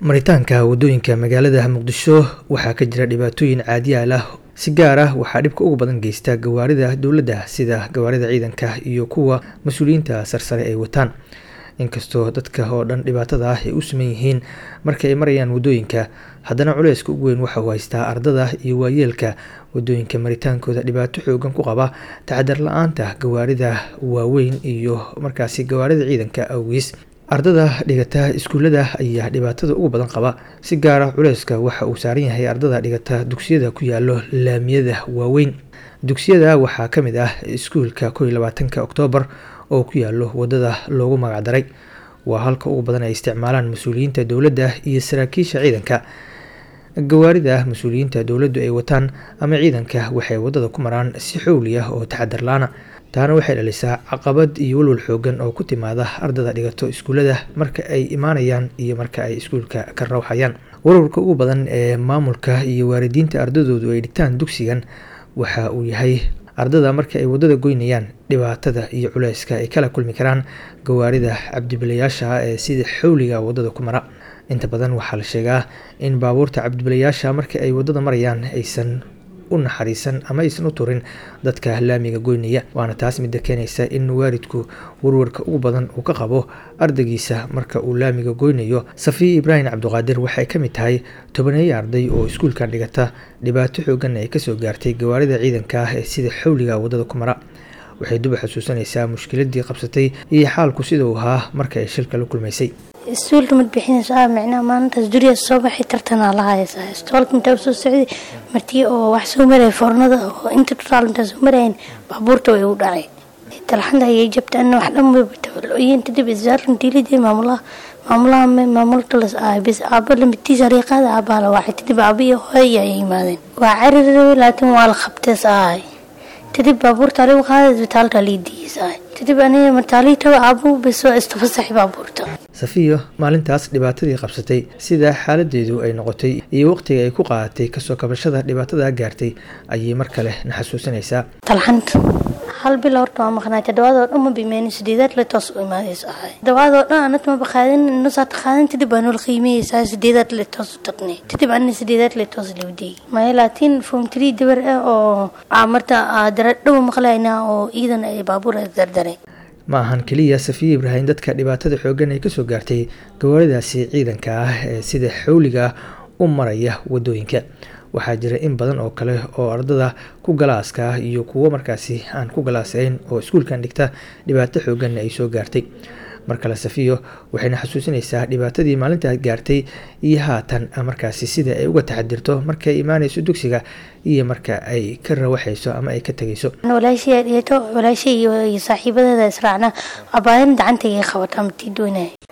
maritaanka wadooyinka magaalada muqdisho waxaa ka jira dhibaatooyin caadiyaal ah si gaar ah waxaa dhibka ugu badan geysta gawaarida dowladda sida gawaarida ciidanka iyo kuwa mas-uuliyiinta sarsare ay wataan inkastoo dadka oo dhan dhibaatada ah ay u saman yihiin marka ay marayaan wadooyinka haddana culeyska ugu weyn waxa uu haystaa ardada iyo waayeelka wadooyinka maritaankooda dhibaato xoogan ku qaba taxadar la-aanta gawaarida waaweyn iyo markaasi gawaarida ciidanka awgiis ardada dhigata iskuullada ayaa dhibaatada ugu badan qaba si gaara culeyska waxa uu saaran yahay ardada dhigata dugsiyada ku yaalo laamiyada waaweyn dugsiyada waxaa ka mid ah iskuulka kow iyo labaatanka oktoobar oo ku yaalo wadada loogu magacdaray waa halka ugu badan ay isticmaalaan mas-uuliyiinta dowladda iyo saraakiisha ciidanka gawaarida mas-uuliyiinta dowladdu ay wataan ama ciidanka waxay wadada ku maraan si xowli ah oo taxadar la-ana taana waxay dhalisaa caqabad iyo walwal xoogan oo ku timaada ardada dhigato iskuullada marka ay imaanayaan iyo marka ay iskuulka ka rawxayaan warwarka ugu badan ee maamulka iyo waalidiinta ardadoodu ay dhigtaan dugsigan waxa uu yahay ardada marka ay wadada goynayaan dhibaatada iyo culeyska ay kala kulmi karaan gawaarida cabdibilayaasha ee sida xowliga wadada ku mara inta badan waxaa la sheegaa in baabuurta cabdibilayaasha marka ay wadada marayaan aysan u naxariisan ama aysan u turin dadka laamiga goynaya waana taas midda keenaysa in waalidku warwarka ugu badan uu ka qabo ardaygiisa marka uu laamiga goynayo safiya ibraahim cabdiqaadir waxay ka mid tahay tobaneeyo arday oo iskuulkan dhigata dhibaato xoogan ay kasoo gaartay gawaarida ciidanka ah ee sida xowliga wadada ku mara waxay duba xusuusanaysaa mushkiladii qabsatay iyo xaalku sida uu ahaa marka ay shilka la kulmaysay istuulka mad bixinaysaa micnaha maalintaas duriya soo baxay tartanaa la haysaa istoolka intaa usoo socday martii oo wax soo maraya foornada oo inta totaal intaa soo marayan baabuurta way u dhacay talxanta ayay jabta ana wax dhan waybataloyin kadib isaaran diilidii maamulaha maamulaha maamulka las ahay bis aaba lamidtiisa riiqaada aabaa la waxay kadib aabiyo hooya ay yimaadeen waa carir laakiin waa la qabtees ahay kadib baabuurta aligu qaada isbitaalka liidiisahay kadib aniga martaaliitaba aabu bisoo istafasaxay baabuurta safiyo maalintaas dhibaatadii qabsatay sida xaaladeedu ay noqotay iyo waqtiga ay ku qaadatay kasoo kabashada dhibaatada gaartay ayay mar kale na xasuusanaysaa talxanta hal bil horta waa maqnaay toddobaadoo dhan ma bimeen sideedaad le toos u imaadaysa ahay toddobaadoo dhan anad maba qaadin nusaad qaadan kadib baa nol qiimeyeysaa sideedaad le toos u taqnay kadib anina sideedaad le toos lawdiyey maya laakiin form three dabar ah oo marta daradhow maqlaynaa oo iidan ay baabuur dardaray ma ahan keliya safiya ibraahim dadka dhibaatada xoogan ay kasoo gaartay gawaaridaasi ciidanka ah ee sida xowliga u maraya wadooyinka waxaa jira in badan oo kale oo ardada ku galaaska ah iyo kuwo markaasi aan ku galaasayn oo iskuulkan dhigta dhibaato xoogan ay soo gaartay mar kale safiyo waxayna xasuusinaysaa dhibaatadii maalintaa gaartay iyo haatan markaasi sida ay uga taxadirto markay imaanayso dugsiga iyo marka ay ka rawaxayso ama ay ka tegayso walaashii dheeto walaashii iyo saaxiibadeeda israacna abaadan gacantayga qabataa matii doonaya